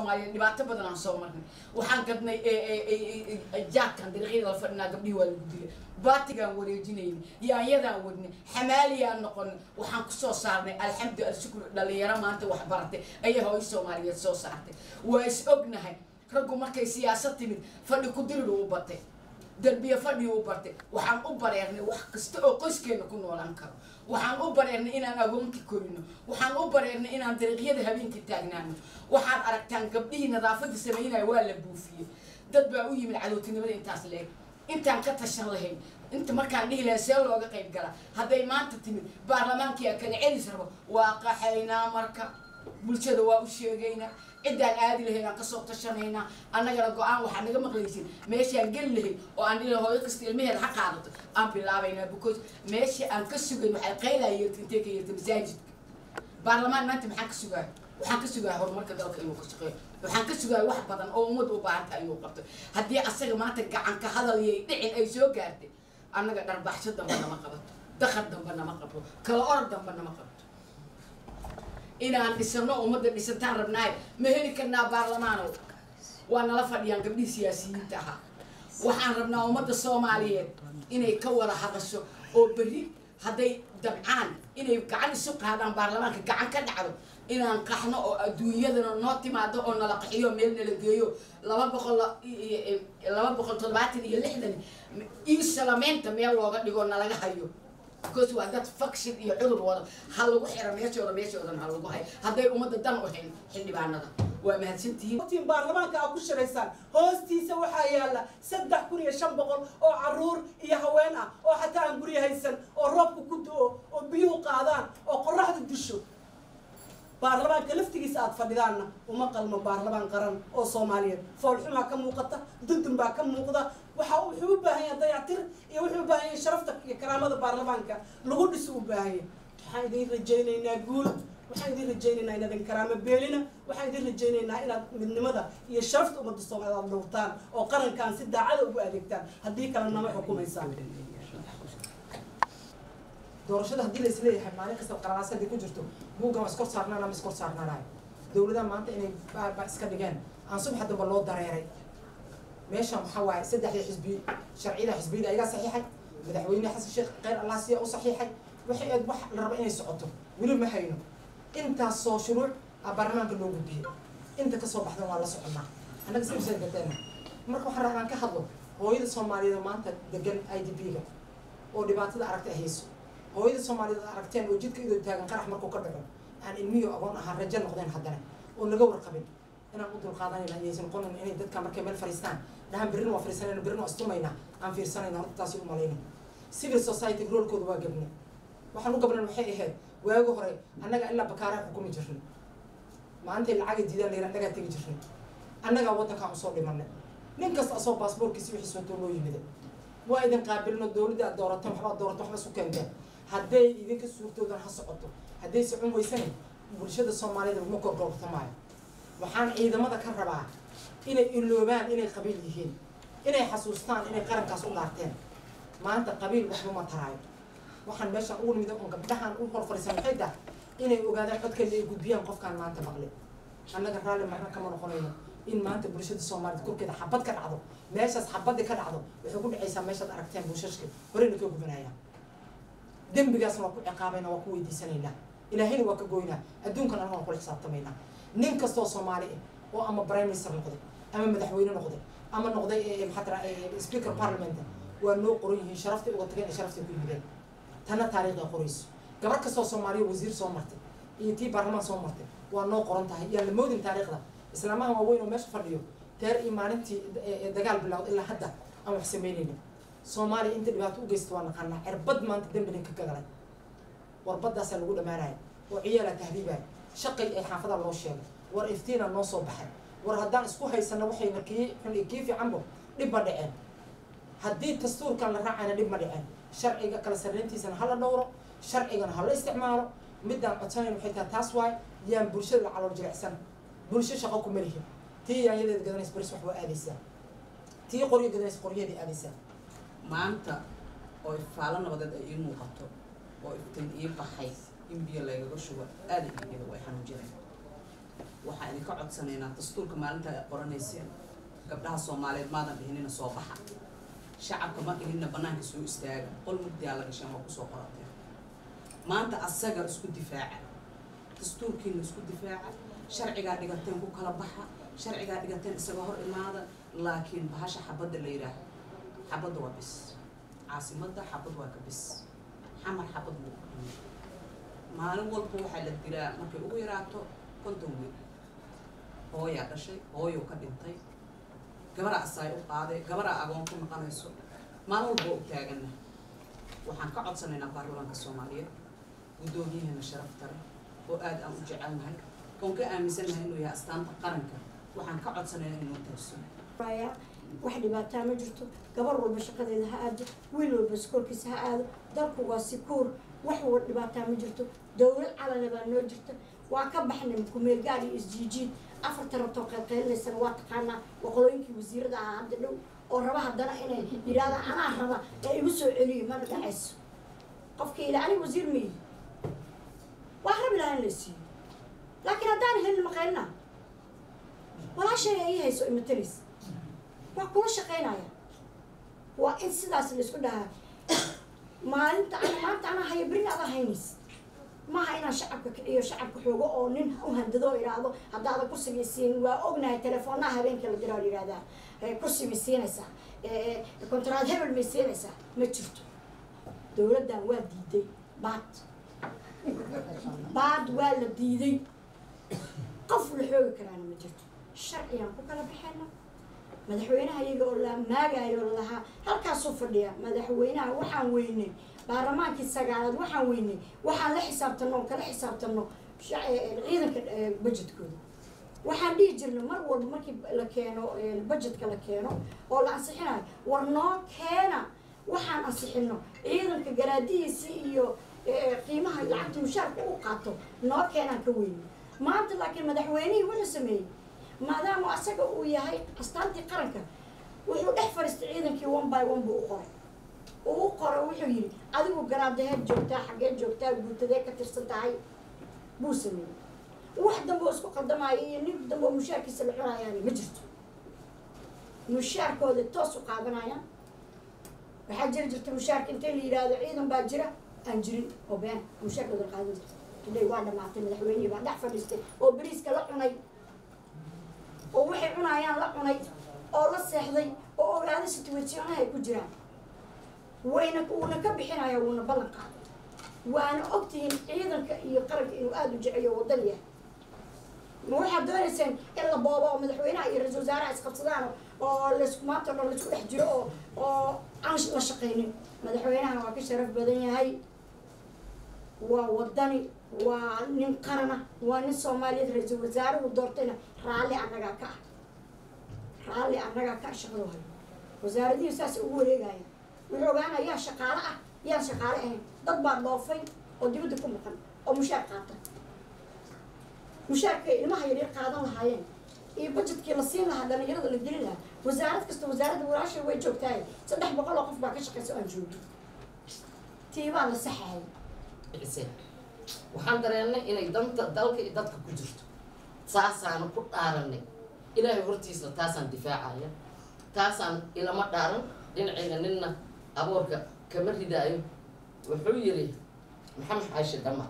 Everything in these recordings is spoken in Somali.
soomaaliyeed dhibaato badan aan soo marnay waxaan gadnay jaadkan dariiqyada la fadhinaa gabdhihii waa lagu dilay baatigaan wareejinayna yaanyadaan wadnay xamaaliyaan noqonay waxaan kusoo saarnay alxamdu alshukur dhalinyaro maanta wax baratay ayaa hooyo soomaaliyeed soo saartay waa is ognahay raggu markay siyaasad timid fadhi ku diridu u batay darbiya fadhi u bartay waxaan u bareernay wax kasta oo qoyskeena ku noolaan karo waxaan u bareernay inaan agoonka korino waxaan u bareernay inaan dariiqyada habeenkii taagnaano waxaad aragtaan gabdhihii nadaafada samaynaya waa la buufiyey dad baa u yimid cadowtinimada intaas leeg intaan ka tashan lahayn inta markaan dhihi lahay see looga qayb galaa hadday maanta timid baarlamaankii a kala celis rabo waa qaxaynaa marka bulshada waa u sheegaynaa ciddaan aadi lahayn aan kasoo tashanaynaa annagana go-aan waxaa naga maqlaysin meeshaan geli lahayn oo aan dhihi hooyo kasta ilmaheeda ha qaadato aan bilaabaynaa because meesha aan ka sugayn waxay qaylaa yeerta intee ka yeerta masaajidka baarlamaan maanta maxaan ka sugaaya waxaan ka sugaaya horumarka dalka inuu ka shaqeeyo waxaan ka sugaaya wax badan oo ummadda u baahanta inuu qabto haddii asaga maanta gacanka hadal iyo dhicin ay soo gaartay annaga dharbaxsho damba nama qabato dakar damba nama qabto kala orod damba nama qabto inaan dhisano ummadda dhisantaan rabnaay ma heli karnaa baarlamaanow waa nala fadhiyaan gabdhihii siyaasiyiinta ahaa waxaan rabnaa ummadda soomaaliyeed inay ka wada hadasho oo berri hadday dabcaan inay gacan isu qaadaan baarlamaanka gacan ka dhacdo inaan qaxno oo adduunyadana noo timaado oo nala qaxiyo meel nala geeyo laba boqol laba boqol toddobaatan iyo lixdan iisalamaynta meel looga dhigo nalaga hayo because waa dad faction iyo cudur wada ha lagu xira meeshooda meeshoodan ha lagu hayo hadday ummadda dan u hayn xildhibaanada waa mahadsantihiin tin baarlamaanka aad ku shiraysaan hoostiisa waxaa yaala saddex kun iyo shan boqol oo caruur iyo haween ah oo xataa aan guryo haysan oo roobka ku do-o oo biyuhu qaadaan oo qoraxda disho baarlamaanka laftigiisa aad fadhidaanna uma qalmo baarlamaan qaran oo soomaaliyeed foolxumaa ka muuqata dundun baa ka muuqda waxa wuxuu u baahan yahay dayactir iyo wuxuu u baahan yahay sharafta iyo karaamada baarlamaanka lagu dhiso u baahan yahay waxaan idin rajaynaynaa guul waxaan idin rajaynaynaa inaadan karaamo beelina waxaan idin rajaynaynaa inaad midnimada iyo sharafta ummadda soomaaliyeed aad dhowrtaan oo qarankan si daacada ugu adeegtaan haddii kale nama xukumaysaan doorashada haddii la isleeyahay maalin kasta qaralaas haddii ku jirto buuggan waa iskor saarnaana ma iskor saarnaanayo dowladaha maanta inay baaba iska dhigeen aan subaxa damba loo dareeray meeshan waxaa waaye saddexda xisbi sharciyada xisbiyada ayagaa saxiixay madaxweyne xasan sheekh kheyr allah siya u saxiixay waxay eed wax la rabo inay socoto weli ma hayno intaasoo shuruuc a baarlamaanka loo gudbiyey inta kasoo baxdan waa la soconaa annaga si usan gateena marka waxaan rabaa aan ka hadlo hooyada soomaaliyeed oo maanta degan i d b ga oo dhibaatada aragta ay hayso hooyada soomaaliyeed ad aragteen oo jidka idoo taagan qarax markuu ka dhaco aan ilmiyo agoon ahaan rajo noqdeen haddana oo naga warqabin inaan u dulqaadanayna ayaysan noqonin inay dadka markay meel fariistaan dhahan berrina waa fariisanayna berrina waa istumayna aan fiirsanayna horta taasi u malayna civil society roolkooda waa gabne waxaan u gabnan waxay ahayd waagi hore annaga ilaa bakaaraa xukumi jirnay maantay lacaga diidaan layra annagaa tegi jirnay annagaa waddankaan usoo dhimanay nin kasta asoo baasboorkiisi wixiis watoo loo yimida waa idin qaabilno dowladda aad doorateen waxbaad doorato waxba isu keenteen hadday idinka suurtoodan ha socoto hadday socon weysana bulshada soomaaliyed laguma gorgortamaayo waxaan ciidamada ka rabaa inay iloobaan inay qabiil yihiin inay xasuustaan inay qarankaas u dhaarteen maanta qabiil waxba ma taraayo waxaan meeshaan ugu nimid on gabdhahan u hor fariisan waxay tahay inay ogaadaan codkeeda ay gudbiyaan qofkaan maanta maqli annaga raalli marna kama noqonayno in maanta bulshada soomaaliyed korkeeda xabad ka dhacdo meeshaas xabadii ka dhacdo waxay ku dhacaysaa meeshaad aragteen buushashka horeyna ka gubanayaan dembigaasna waa ku ciqaabayna waa ku weydiisanaynaa ilaahayna waa ka goynaa adduunkan anaga waan kula xisaabtamaynaa nin kastoo soomaali ah oo ama prime minister noqday ama madaxweyne noqday ama noqday maxaa tira speaker parliament waa noo qoran yihiin sharaftay uga tageen ee sharaftay ku yimideen tana taariikhda qorayso gabar kastoo soomaaliya wasiir soo martay iyo tii baarlamaan soo martay waa noo qoran tahay yaan la moodin taariikhda islaamaha waaweyn oo meesha fadhiyo teer iyo maalintii dagaal bilowd ilaa hadda aan wax samaynayna soomaaliya inta dhibaato u geysta waa naqaanaa cirbad maanta dembina ka gagalay warbadaasaa lagu dhamaanaya oo ciyaalaa tahriibaya shaqay ay xaafada loo sheegay war iftiina noo soo baxay war haddaan isku haysano waxayna kii xun iyo kii fiicanbo dhib ma dhiceen haddii dastuurkan la raacayna dhib ma dhiceen sharciga kala sarreyntiisana hala dhowro sharcigana hala isticmaalo midaan codsanayn waxay tahay taas waay yaan bulshada la calool jilicsan bulsho shaqo kuma lihin tii yaanyadeeda gadanays baris wax waa aadaysaa tii qoryo gadanays qoryaheedii aadaysaa maanta oo ifaalo nabadeed ay ii muuqato oo iftiin ii baxay in biyo laygaga shubo aada iigada way xanuujinay waxaa idinka codsanaynaa dastuurka maalinta ay qoranayseen gabdhaha soomaaliyeed maadan dhihinina soo baxa shacabka ma dhihinina bannaanka soo istaaga qol mugdiyaa la gasheen waa kusoo qorateen maanta asaga isku difaaca dastuurkiina isku difaaca sharcigaa dhigateen ku kala baxa sharcigaa dhigateen isaga hor imaada laakiin bahasha xabadda la yidhaaho xabadda waa bis caasimadda xabad waa ka bis xamar xabad buu ku dhimay maalin walba waxaa la dilaa markay ugu yaraato konton wiil hooyaa dhashay hooyou ka dhintay gabaraa asaay u qaaday gabaraa agoon ku noqonayso maalin walba waa u taaganna waxaan ka codsanaynaa baarlamaanka soomaaliyeed guddoomiyaheena sharafta leh oo aad aan u jecelnahay oon ka aaminsannahay inuu yahay astaanta qaranka waxaan ka codsanaynaa inuu taagso raya wax dhibaataa ma jirto gabar walba shaqadeeda ha aado wiil walba iskoolkiisa ha aado dalku waa sikuur wax walba dhibaataa ma jirto dowlad calana baa noo jirta waa ka baxnay kumeelgaar iyo isjiijiid afarta rabtoo qaylqaylinaysana waa taqaanaa waqolooyinkii wasiirada ahaa hadda dhow oo raba haddana inay yidhahdaan anaa raba ee igu soo celiyo mana dhacayso qofkii ila aniga wasiir miyi waa rabi lahaa in la siiyo laakiin haddaan helin maqaylina walaashay ii hayso imatalis waa kula shaqaynaya waa in sidaas laisku dhahaa maalinta ana maanta anaa haya berin adaa haynays maaha inaan shacabka kiciyo shacabka xoogo oo nin u handado oo idhaahdo haddaadan kursiga siin waa ognahay teleefoonaha habeenka la diraa la yidhahdaa kursi may siinaysaa kontraad hebel may siinaysaa ma jirto dowladdan waa diiday baad baad waa la diiday qof la xoogi karaana ma jirto sharcigaan ku kala baxayna madaxweynaha iyaga oo la maagayo oo lahaa halkaasuu fadhiya madaxweynaha waxaan weynay baarlamaankii sagaalaad waxaan weynay waxaan la xisaabtano oo kala xisaabtano ciidanka budgetkooda waxaan dhihi jirnay mar walba markii la keeno budgetka la keeno oo la ansixinayo war noo keena waxaan ansixino ciidanka garaadihiisii iyo qiimaha lacagta mushaarka u qaato noo keenaan ka weynay maanta laakiin madaxweynihii wuxuu sameeyey maadaama asaga uu yahay astaantii qaranka wuxuu dhex fadhiistay ciidankii one by one buu u qoray uu u qoray wuxuu yidhi adigu garaadaheed joogtaa xaggee joogtaa guutadee ka tirsan tahay buu sameeyey wax dambe oo isku qaldamaayo iyo nin dambe oo mushaarkiisa la cunayaani ma jirto mushaarkooda toos u qaadanayaan waxaa jiri jirta mushaarka intay la yidhaahdo ciidan baa jira aan jirin oo been mushaarkooda la qaadan jirta today waa dhamaatay madaxweynihii baa dhex fadhiistay oo beriiska la cunay oo waxay cunayaan la cunay oo la seexday oo ogaaday situationaha ay ku jiraan wayna wuuna ka bixinaya wuuna ballan qaaday waana ogtihiin ciidanka iyo qaranka inuu aada u jeceyo wadan yahay ma waxaad doonayseen in la boobo oo madaxweynaha iyo ra-isul wasaaraha isqabsadaan oo laisku maanta o dhan laisku dhex jiro oo oo aan la shaqaynin madaxweynaha waa ka sharaf badan yahay waa wadani waa nin qarana waa nin soomaaliyeed ra-iisul wasaaruhu doortayna raalli annagaa ka ah raalli annagaa ka ah shaqadu hayo wasaaradihii saas ugu wareegaya wuxuu ogaanaya yaa shaqaale ah yaan shaqaale ahayn dad baa dhoofay oo dibadda ku maqan oo mushaar qaata mushaarkay ilmaha yaryar qaadan lahaayeen iyo budgetkii la siin lahaa dhalinyarada la gelin lahaa wasaarad kasta wasaaradda walaashay way joogtaaye saddex boqol oo qof baa ka shaqaysa oo aan joogin tiibaa la saxahay bixiseen waxaan dareennay inay danta dalka iyo dadka ku jirto saasaanu ku dhaaranay ilaahay hortiisa taasaan difaacaya taasaan ilama dhaaran dhinacayga ninna aboorka kama ridaayo wuxuu yidhi maxamed xaashi dhama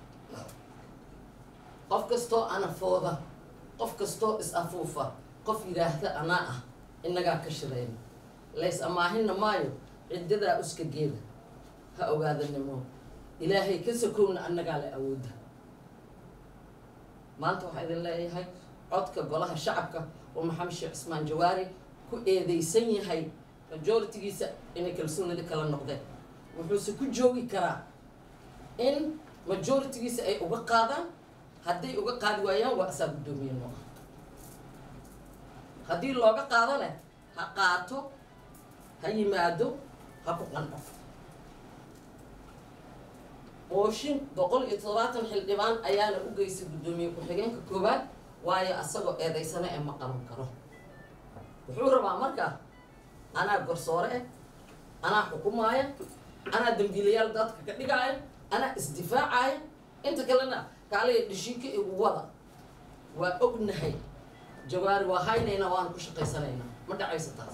qof kastoo anafooda qof kastoo is-afuufa qof yidhaahda anaa ah innagaa ka shirayna lays amaahinna maayo ciddadaa uska geeda ha ogaadanimo ilaahay ka sokowna annagaa la awoodda maanta waxaa idin leeyahay codka golaha shacabka oo maxamed sheekh cismaan jawaari ku eedeysan yahay majoritigiisa inay kalsoonida kala noqdeen wuxuuse ku joogi karaa in majoritigiisa ay uga qaadaan hadday uga qaadi waayaan waa asaa guddoomiye noo ah haddii looga qaadane ha qaato ha yimaado ha ku qanco ooshin boqol iyo todobaatan xildhibaan ayaana u geysay guddoomiye ku-xigeenka koowaad waayo asagoo eedaysana ee ma qaban karo wuxuu rabaa markaa anaa garsoore eh anaa xukumaaya anaa dambiilayaal dadka ka dhigaaya anaa isdifaacaya inta kalena kaaliya dhishiika igu wada waa ognahay jawaari waa haynaynaa waana ku shaqaysanaynaa ma dhacayso taas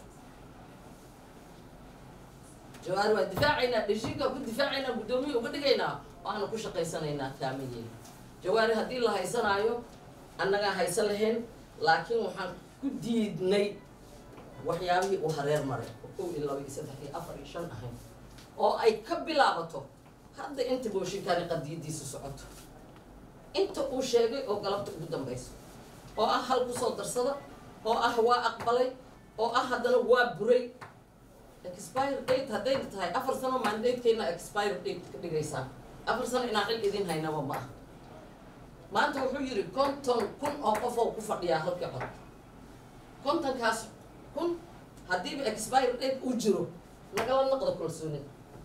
jawaari waa difaacaynaa dheshiinka ku difaacaynaa guddoomiya uga dhigaynaa waana ku shaqaysanaynaa kaamayeena jawaari haddii la haysanaayo annagaa haysan lahayn laakiin waxaan ku diidnay waxyaabihii uu hareer maray oo kow iyo laba iyo saddex iyo afar iyo shan ahayn oo ay ka bilaabato hadda inta booshinkani qadiyadiisa socoto inta uu sheegay oo galabta ugu dambayso oo ah hal kusoo darsada oo ah waa aqbalay oo ah haddana waa buray expire date hadday tahay afar sano mandatekeena expire date ka dhigaysaan afar sano inaan xil idin haynaba ma ah maanta wuxuu yidhi konton kun oo qof oo ku fadhiyaa halkii cod kontonkaas kun haddiiba expire date uu jiro nagala noqdo kalsoonida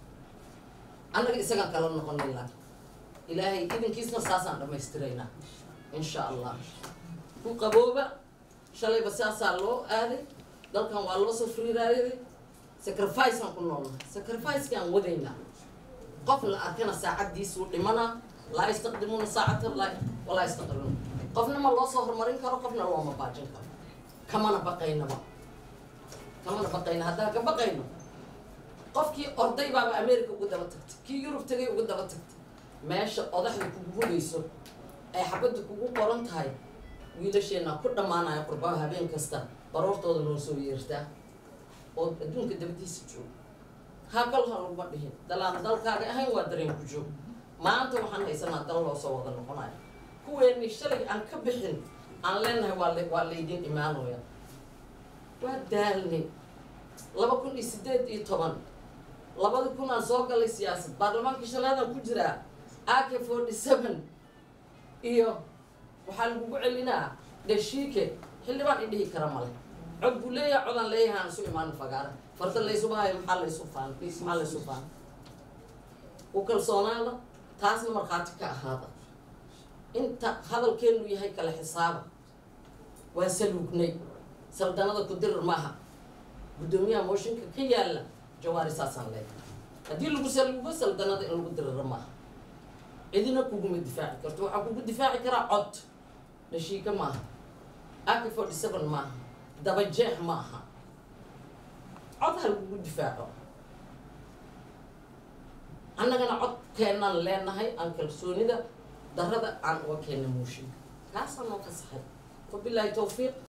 annaga isagaan kala noqonay laakiin ilaahay idinkiisna saasaan dhammaystiraynaa insha allah ku qabooba shalayba saasaa loo aaday dalkan waa loo soo friiraayaday sacrificeaan ku noolnahay sacrificekaan wadaynaa qof la arkana saacaddiisuu dhimanaa laa yastaqdimuuna saacatan la walaa yastaqdimuun qofna ma loo soo horumarin karo qofna looma baajin karo kamana baqaynaba kamana baqayna haddaan ka baqayno qofkii orday baaba america ugu daba tagtay kii yurub tagay ugu daba tagtay meesha odaxda kugu hugayso ay xabadda kugu qoran tahay wiilasheenna ku dhammaanaya qurbaha habeen kasta baroortooda noo soo yeertaa oo adduunka dabadiisa jooga hakal ha laguma dhihin dalaan dalkaaga ahayn waa dareen ku joog maanta waxaan haysanaa dal loo soo wada noqonayo kuweeni shalay aan ka bixin aan leenahay waa la waa laydin imaanooya waa daalnay laba kun iyo sideed iyo toban labada kun aan soo galay siyaasad baarlamaankii shanaadaan ku jiraa ak forty seven iyo waxaa lagugu celinaa dheshiike xildhibaan i dhihi kara male cod buu leeyahay codaan leeyahay aan isu imaano fagaara farda laysuba hayo maxaa laysu faan maxaa laysu faan u kalsoonaada taasna markhaati ka ahaada inta hadalkeenu yahay kala xisaaba waa saluugnay saldanada ku dirir maaha guddoomiyaha mooshinka ka yaalla jawaari saasaan leeyahay haddii lagu saluugo saldanada in lagu diriro maaha cidina kuguma difaaci karto waxaa kugu difaaci karaa cod dhashiika maaha ak forty seven maaha dabajeex maaha cod ha lagugu difaaco annagana codkeenaan leenahay aan kalsoonida darada aan uga keena mooshinka kaasaan noo ka saxay wabilaahi tawfiiq